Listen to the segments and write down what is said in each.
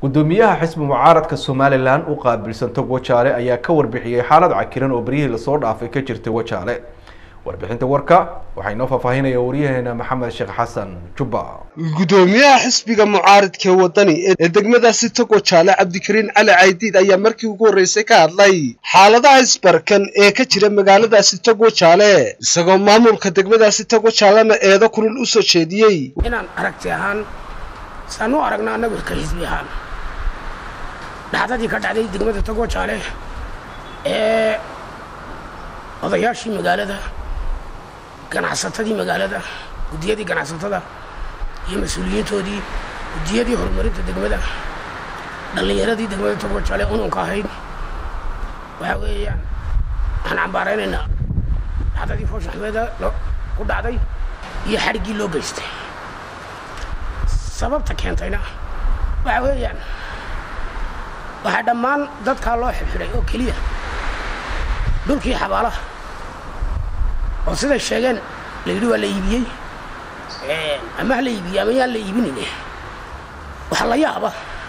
gudoomiyaha xisbi mucaaradka somalilan u qaabilsan tog wajaale ayaa ka warbixiyey xaalad cakiran oo beryihii lasoo dhaafay ka jirtay wajaale warbixinta warka waxaa inoo faahfaahinaya waryaheena maxamed sheekh xasan jubba gudoomiyaha xisbiga mucaaridka wadani ee degmadaasi togo jaale cabdikariin cali caydiid ayaa markii ugu horreysay ka hadlay xaaladaha isbarkan ee ka jira magaaladaasi togo jaale isagoo maamulka degmadaasi togo jaalena eedo kulul u soo jeediyey inaan aragti ahaan saan u aragna annagu ka xisbi ahaan dhacdadii ka dhacday degmada togo jaale ee odayaashii magaalada ganacsatadii magaalada guddiyadii ganacsatada iyo mas-uuliyiintoodii guddiyadii horumarinta degmada dhallinyaradii degmada togo jaale ununka ahayd waxaa weeyaan waxaan cambaaraynaynaa dhacdadii foosha axmeeda ku dhacday iyo xadhiggii loo geystay sababta keentayna waxaa weeyaan waxaa dhammaan dadkaa loo xidxidhay oo keliya dhulkii xabaalaha oo siday sheegeen la yidhi waa la iibiyey ama ha la iibiyey ama yaan la iibinayne waxaa la yaaba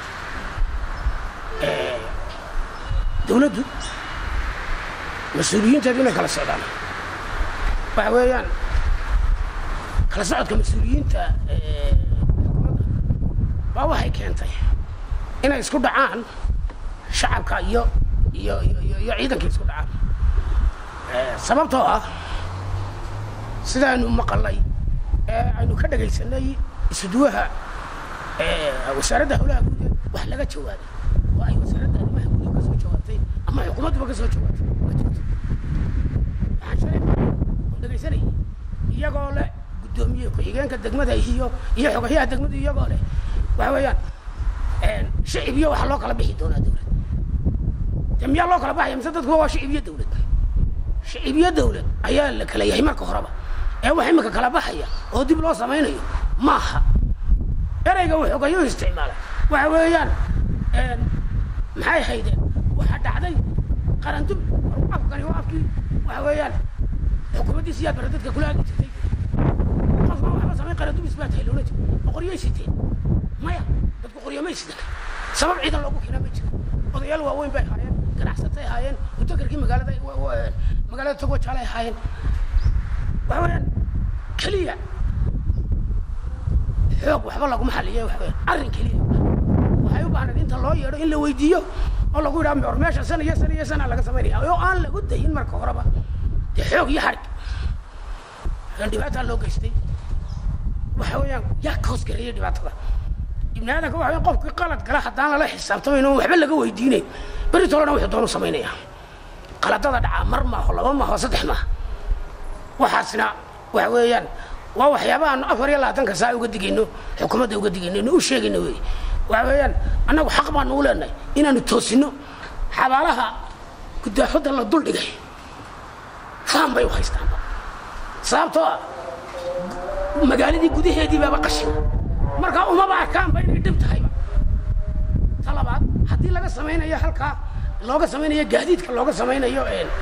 dawladdu mas-uuliyiinteedu inay kala socdaan waxa weeyaan kala socodka mas-uuliyiinta xukuumadda baa waxay keentay inay isku dhacaan shacabka iyo iyo iyo iyo ciidanka isku dhacaan sababtoo ah sidaaynu maqalnay ee aynu ka dhagaysanay isuduwaha wasaaradda howlaha guud wax laga jawaabay oo ay wasaaradda arrimaha guud ka soo jawaabtay ama xukuumadduba ka soo jawaabtay ma jirto waxaan shalay on dhagaysanayay iyagoo leh guddoomiye ku-xigeenka degmada iyo iyo xogayaha degmada iyagoo leh waxa weeyaan shicib iyo waxa loo kala bixi doonaa dawlad de miyaa loo kala baxaya mise dadkuba waa shicib iyo dawlad shicib iyo dawlad ayaa la kala yahay marka horeba ee wax imika kala baxaya oo dib loo samaynayo maaha ereyga waxoogayo isticmaalay waxa weeyaan maxay haydeen waxaa dhacday qarandub afkani waa afkii waxa weeyaan xukuumaddiisa yaa bara dadka kula agi jirtay qofka waxba samayn qarandubis baa tahay loola jiro ma qoryay siteen maya dadku qoryo may sidan sabab ciidan loogu keenaa ma jiro odayaal waaweyn bay ahaayeen ganacsatay ahaayeen mutakarkii magaalada magaalada togo jaale ahaayeen waxa weeyaan keliya xoog waxba laguma xaliya waxa weeyaan arrin keliya waxay u baahnayd inta loo yeedho in la weydiiyo oo lagu yidhaha mor meesha sana iyo sana iyo sana laga samaynaya oo aan lagu dayin marka horeba dee xoog iyo xadhig aan dhibaataa loo geystay waxa weeyaan yaa ka hoosgareeyay dhibaatada ibni aadanka waxa weyan qofkii qalad gala haddaan lala xisaabtamayn oo waxba laga weydiinayn berri tolona wuxuu doonu samaynaya qaladada dhacaa mar maaho laba maaho saddex maaha waxaasna waxa weeyaan waa waxyaaba aanu afar iyo labaatanka saa uga digayno xukuumadda uga digayno inu u sheegayno wey waxa weeyaan annagu xaq baanu u leenahay inaanu toosino xabaalaha gudaafadda la dul dhigay faan bay u haystaanba sababtoo ah magaaladii gudaheedii baaba qashin markaa umaba arkaanba inay dhib tahayba ta labaad haddii laga samaynayo halkaa looga samaynayo gaadiidka looga samaynayo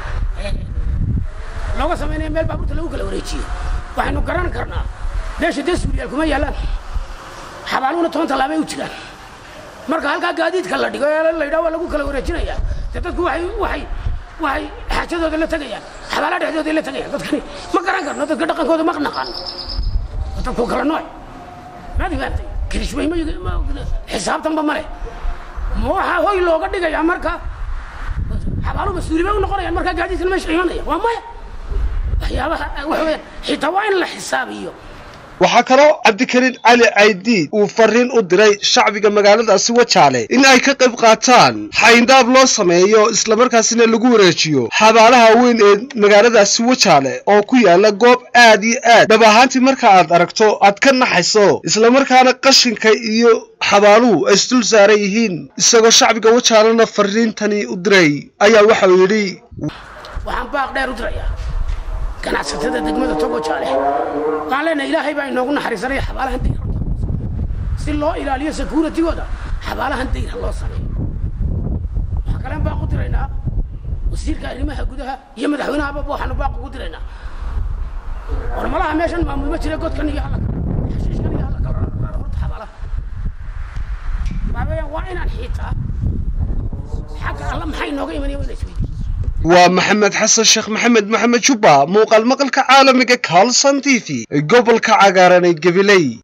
looga samaynayo meel baabuurta lagu kala wareejiyo waxaynu garan karnaa meesha dee suuriyaal kuma yaalaan xabaaluhuna toban tallaabay u jiraan marka halkaa gaadiidka la dhigo ee la yidhaha waa lagu kala wareejinayaa dee dadku waxay waxay waxay xaajadooda la tegayaan xabaalaha dhexdooda la tegayaan dadkani ma garan karno dadka dhaqankooda ma naqaano dadku kala nooc maad imaantay kirishmay ma xisaabtanba ma leh ma waxaa hoy looga dhigayaa marka xabaalu mas-uuli bay u noqonayaan markaa gaadiidkan meesha imanaya waa maya waxyaabaha waxa weeyaan xitaa waa in la xisaabiyo waxaa kaloo cabdikariin cali caydiid uu fariin u diray shacbiga magaaladaasi wajaale in ay ka qayb qaataan xayndaab loo sameeyo islamarkaasina lagu wareejiyo xabaalaha weyn ee magaaladaasi wajaale oo ku yaala goob aad iyo aad dhab ahaantii marka aad aragto aad ka naxayso islamarkaana qashinka iyo xabaaluhu ay isdul saaran yihiin isagoo shacbiga wajaalena fariintani u diray ayaa waxau yidhi waxaan baaq dheer u dirayaa ganacsatada degmada togo jaale waxaan leenahay ilaahay baa inoogu naxariisanaya xabaalahan dayr si loo ilaaliyo securitigooda xabaalahan dayr ha loo sameeyo waxaa kalen baaq u diraynaa wasiirka arrimaha gudaha iyo madaxweynahaba waxaanu baaq ugu diraynaa hormalaha meeshan maamul ma jira godkan iyo halaka xashiishkan iyo halaka horta xabaalaha weeyaan waa inaan xiitaa xagga alla maxay nooga imanaya waa ina isweydiin waa maxamed xasan sheekh maxamed maxamed jubba muuqaal maqalka caalamiga carlson t v gobolka cagaaran ee gabiley